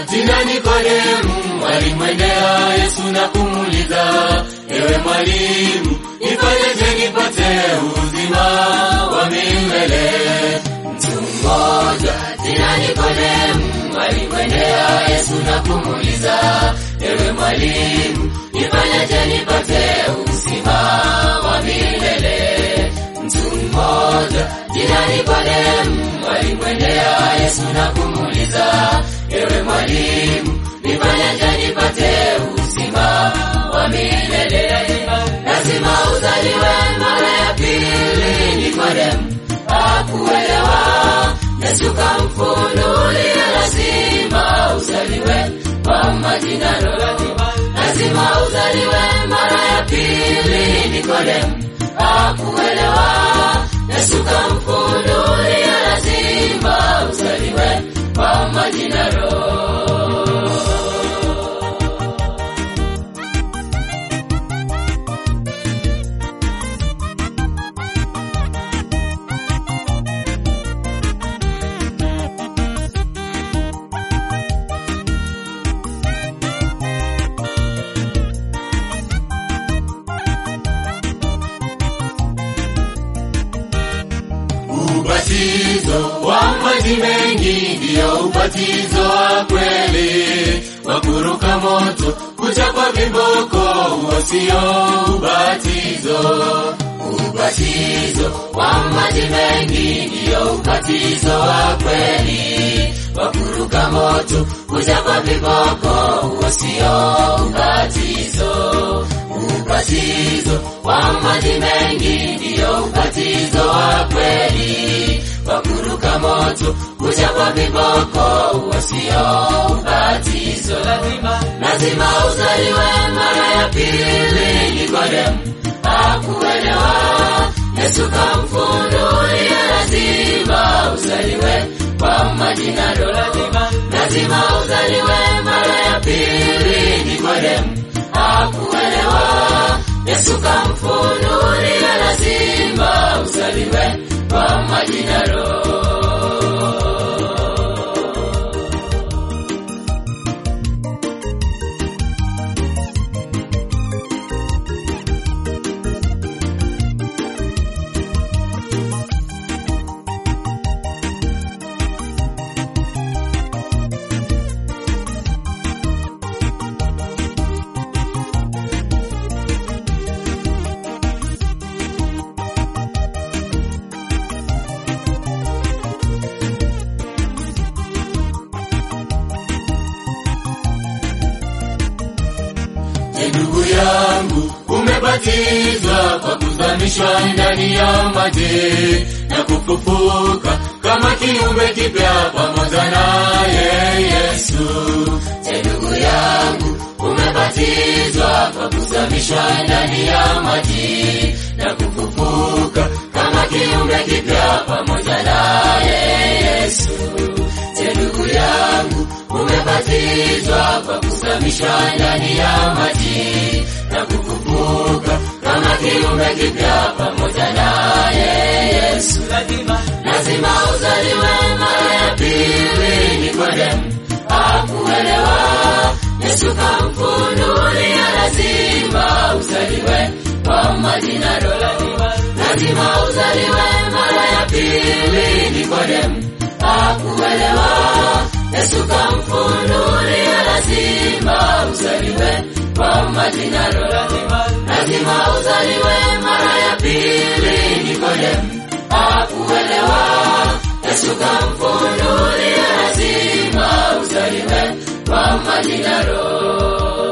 jina Nikodemu alimwendea Yesu na kumuuliza, ewe mwalimu, nifanyeje nipate uzima wa milele? Mtu mmoja jina Nikodemu alimwendea Yesu na kumuuliza, ewe mwalimu, nifanyeje nipate uzima wa milele? Mtu mmoja jina Nikodemu alimwendea Yesu na kumuuliza, ewe mwalimu, nifanyeje nipate uzima wa milele? Lazima uzaliwe mara ya pili. Nikodemu hakuelewa, Yesu kamfunulia, lazima uzaliwe kwa maji na Roho. Lazima uzaliwe mara ya pili. Nikodemu hakuelewa, Yesu kamfunulia, lazima uzaliwe kwa maji na Roho. Ubatizo wa maji mengi ndiyo ubatizo wa kweli, wa kuruka moto, kuchapa viboko, huo sio ubatizo. Ubatizo wa maji mengi ndiyo ubatizo wa kweli, wa kuruka moto, kuchapa viboko, huo sio ubatizo. Ubatizo wa maji mengi ndiyo ubatizo wa kweli, wa kuruka moto, kuchapa viboko, huo sio ubatizo. Lazima uzaliwe mara ya pili. Nikodemu hakuelewa, Yesu kamfunulia, lazima uzaliwe kwa maji na Roho. Lazima uzaliwe mara ya pili. Nikodemu hakuelewa, Yesu kamfunulia, lazima uzaliwe kwa maji na Roho. Je, ndugu yangu, umebatizwa kwa kuzamishwa ndani ya maji na kufufuka kama kiumbe kipya pamoja naye Yesu. Je, ndugu yangu, umebatizwa kwa kuzamishwa ndani ya maji na kufufuka kama kiumbe kipya pamoja naye Yesu. Je, ndugu yangu, umebatizwa kwa kuzamishwa ndani ya maji na kufufuka kama kiumbe kipya pamoja naye Yesu. Lazima uzaliwe mara ya pili. Nikodemu hakuelewa, Yesu kamfunulia, lazima uzaliwe kwa maji na Roho. Lazima uzaliwe mara ya pili. Nikodemu hakuelewa, Yesu kamfunulia, lazima uzaliwe kwa maji na Roho. Lazima uzaliwe mara ya pili. Nikodemu hakuelewa, Yesu kamfunulia, lazima uzaliwe kwa maji na Roho.